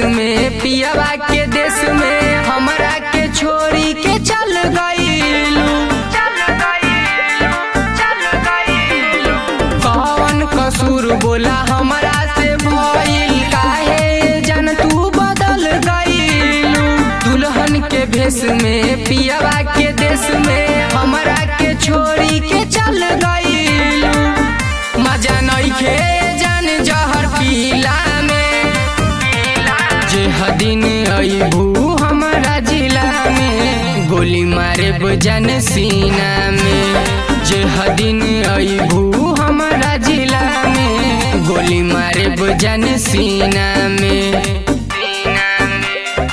में पियावा के देश में हमरा के छोड़ी के चल गईलू कौन कसूर बोला हमरा से भइल काहे जन तू बदल गईलू दुल्हन के भेष में पियावा के देश में हमरा के छोड़ी के चल गईलू मजा नइखे जान जहर पीला में जे हदिन अइबू हमारा जिला में गोली मारे बजन सीना में जे हदिन अइबू हमारा जिला में गोली मारे बजन सीना में सीना में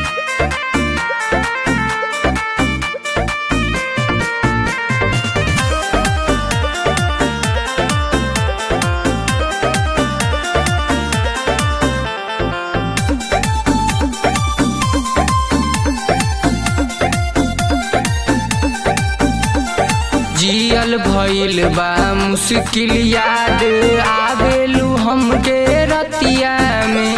जियल भइल बा मुश्किल याद आवेलू हमके रतिया में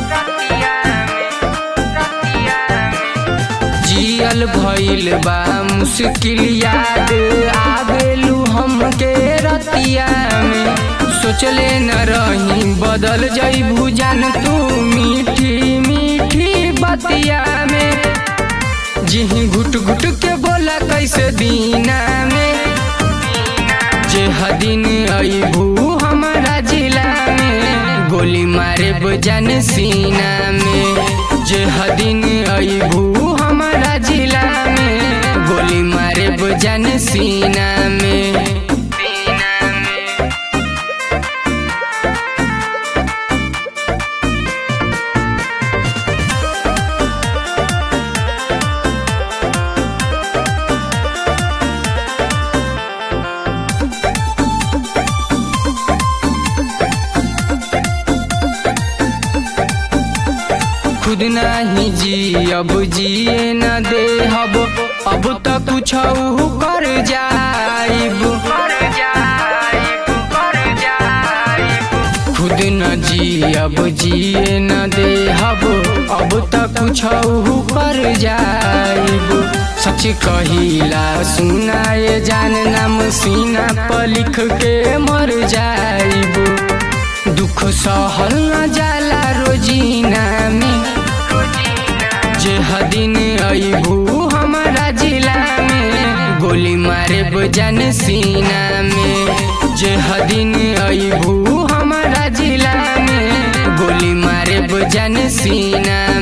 जियल भइल बा मुश्किल याद आवेलू हमके रतिया में सोचले न रही बदल जइबू जान तू मीठी मीठी बतिया में जिही घुट घुट के बोला कैसे दीना में जे हदिन अइबू हमारा जिला में गोली मारे बजन सीना में जे हदिन अइबू हमारा जिला में गोली मारे बजन सीना में सीना में खुद नहीं जी अब जिए न दे हब अब तो कुछ कर जाइब खुद न जी अब जिए न दे हब अब तो कुछ कर जाइब सच कहिला सुनाए जान नाम सीना पर लिख के मर जाइब दुख सहल न जाला रोजीना में जे हदिन अइबू हमारा जिला में गोली मारे बजन सीना में जे हदिन अइबू हमारा जिला में गोली मारे बजन सीना